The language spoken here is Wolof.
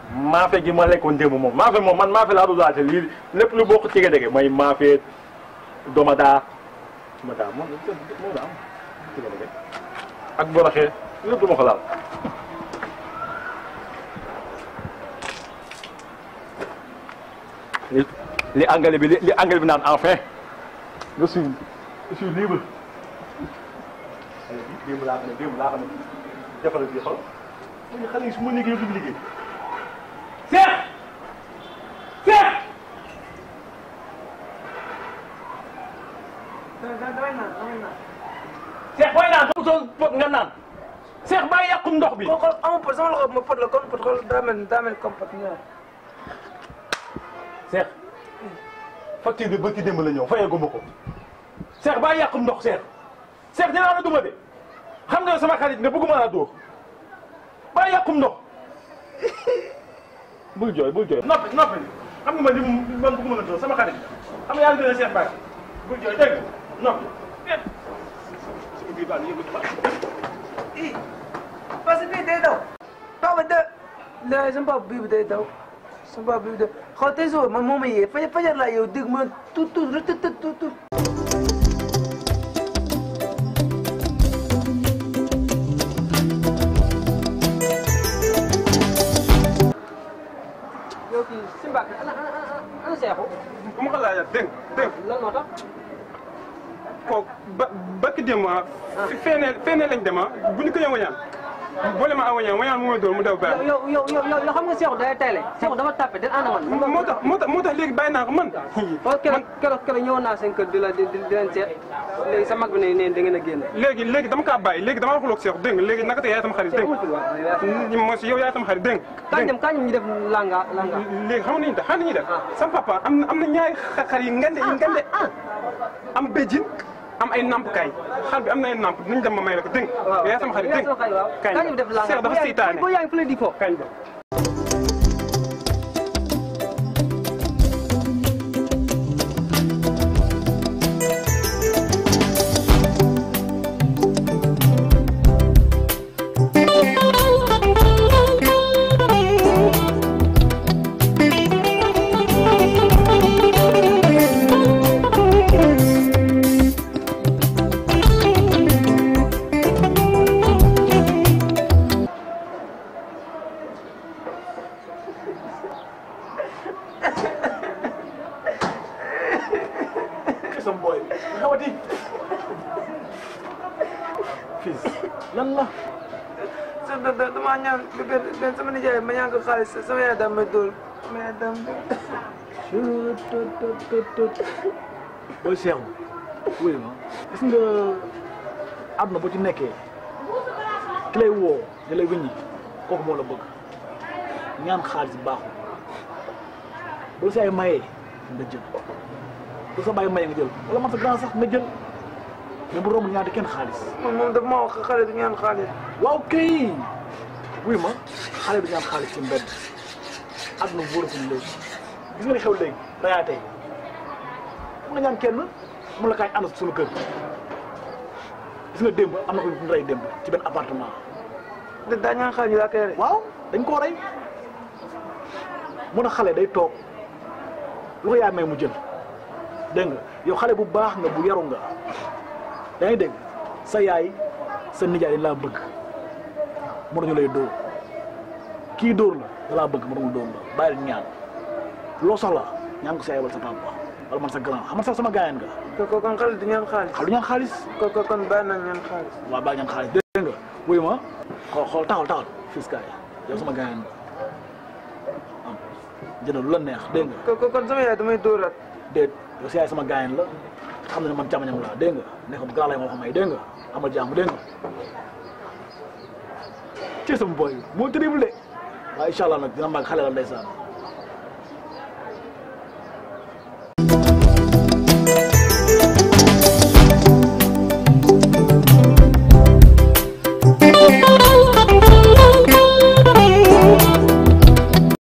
maafe gi ma lekkoon démb moom maafe moom man maafe laa doon lii lépp lu bokk ci dege mooy maafe domadaa domadaa moom moo daa am ci dege ak boroxe lépp du ma ko laal li li anglais bi li anglais bi naan enfin je suis je suis libre démb laa xam ne démb laa xam ne defal bi xol mu ñu xale yi su ma liggéey du liggéey Seex Seex damay naan damay naan. Seex booy naan soo soo pot nga naan Seex bàyyi yàqum ndox bi xool xool amul pot sama loxo ma pot la comme pot xool daa mel daa mel comme pot ñëw. Seex facture bi bëgg démb la ñëw fayeegu ma ko Seex bàyyi yàqum ndox Seex Seex dinaa la duma de xam nga sama xarit nga bëgguma laa dóor bàyyi yàqum ndox bul jooy bul jooy noppi noppi xam nga man li mu man bëgguma la dóor sama xarit xam nga yaa ngi gën a Seex Mbacke bul jooy dégg nga noppi déet suñu biir baa ngi yëngu ba ii parce que bii day daw. papa de léegi sama papa bii bi day daw sama papa bii bi day xaw tey suba man moo ma yee fajar fajar laa yow dégg ma tuut tuut rek tuut tuut tuut. yow kii si Mbacke ana ana ana ana Seexu bu ma ko laajee dégg dégg lan moo tax. kooku ba bakki démb ah. feneen feneen lañ dem ah bu ñu ko ñëw wañaan boole ma aw wañaan wañaan mu may dóor mu daw baax. yow yow yow yow xam nga Seexu day teel Seexu dafa tàppe den ànd man. moo tax moo tax moo tax léegi bàyyi naa ko man. waaw keroog keroog keroog ñëwoon naa seen kër di la di di leen seet léegi sa mag bi ne ne da ngeen a génn. léegi léegi dama kaa bàyyi léegi dama waxul ak Seex dégg nga léegi naka te yaay sama xarit dégg nga. moo si yow yaay sama xarit dégg nga. kañ dem kañ ñu def langa langa. léegi xam nga ni ñu def xam nga ni ñuy def. sama papa am na am na ñaari xar yi ngande yi ngande am béjjin am ay nampkaay xar bi am na ay namp nañ dem ma may la ko dégg nga. waaw yaay sama xarit dégg nga. kañ kañ ñu def langa Seex dafa seytaane boo yaa ngi fële di fo. kañ ba. sama boy bi xawati fils lan la sa da da damaa ñaan benn sama nijaay ma ñaan ko xaalis sama yaay daal may dóor sama yaay daal booy seexu wuy ma gis nga àdduna boo ci nekkee ki lay woo di lay wiññi kooku moo la bëgg ñaan xaalis baaxul boo sa ay mayee nga jël bu sa bàyyi maye nga jël wala man sa grand sax nga jël mais bu romb ñaati kenn xaalis moom moom dafa ma wax xale du ñaan xaalis waaw kay wuy ma xale du ñaan xaalis ci mbedd àdduna wóoratul léegi gis nga ni xew léegi dayaa tey mu nga ñaan kenn mu la kaay ànd suñu kër gis nga démb am na ko ñu rey démb ci benn appartement da daa ñaan xaalis ñu laa koy rey waaw dañ koo rey mu ne xale day toog lu ko yaay may mu jël dégg nga yow xale bu baax nga bu yaru nga yaa ngi dégg sa yaay sa nijaay dañ laa bëgg mu dañu lay dóor kii dóor la da laa bëgg mu dañu dóor la bàyyi ñaan loo soxla ñaan ko sa yaay wala sa papa wala man sa grand xam nga sax sama gaayan nga ko ko kon xale du ñaan xaalis xale du ñaan xaalis ko ko kon bàyyi nañ ñaan xaalis waaw bàyyi ñaan xaalis dégg nga wuyu ma xool xool taxal taxal fils kaay yow sama gaayan nga am jëndal lu la neex dégg nga ko ko kon sama yaay damay dóoraat déet yow si yaay sama gaayan la xam na ne man càmmañam laa dégg nga ne ko grand lay moo xam ay dégg nga amal jàmm dégg nga ci sama boy moo terrible de waaye incha allah nag dina mag xale la ndeysaan